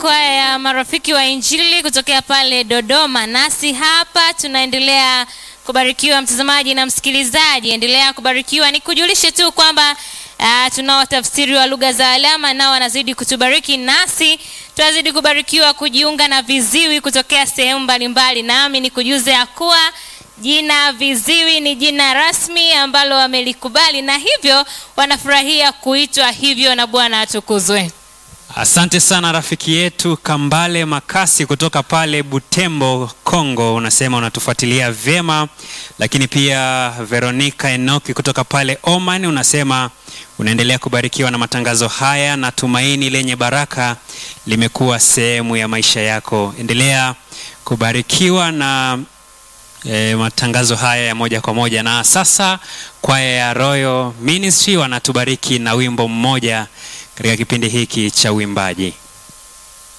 kwaya ya marafiki wa Injili kutokea pale Dodoma. Nasi hapa tunaendelea kubarikiwa, mtazamaji na msikilizaji, endelea kubarikiwa. Nikujulishe tu kwamba uh, tunao watafsiri wa lugha za alama nao wanazidi kutubariki, nasi tunazidi kubarikiwa kujiunga na viziwi kutokea sehemu mbalimbali. Nami nikujuze ya kuwa jina viziwi ni jina rasmi ambalo wamelikubali na hivyo wanafurahia kuitwa hivyo, na Bwana atukuzwe. Asante sana rafiki yetu Kambale Makasi kutoka pale Butembo, Kongo, unasema unatufuatilia vyema. Lakini pia Veronica Enoki kutoka pale Oman unasema unaendelea kubarikiwa na matangazo haya na tumaini lenye baraka limekuwa sehemu ya maisha yako. Endelea kubarikiwa na e, matangazo haya ya moja kwa moja. Na sasa kwaya ya Royal Ministry wanatubariki na wimbo mmoja katika kipindi hiki cha uimbaji.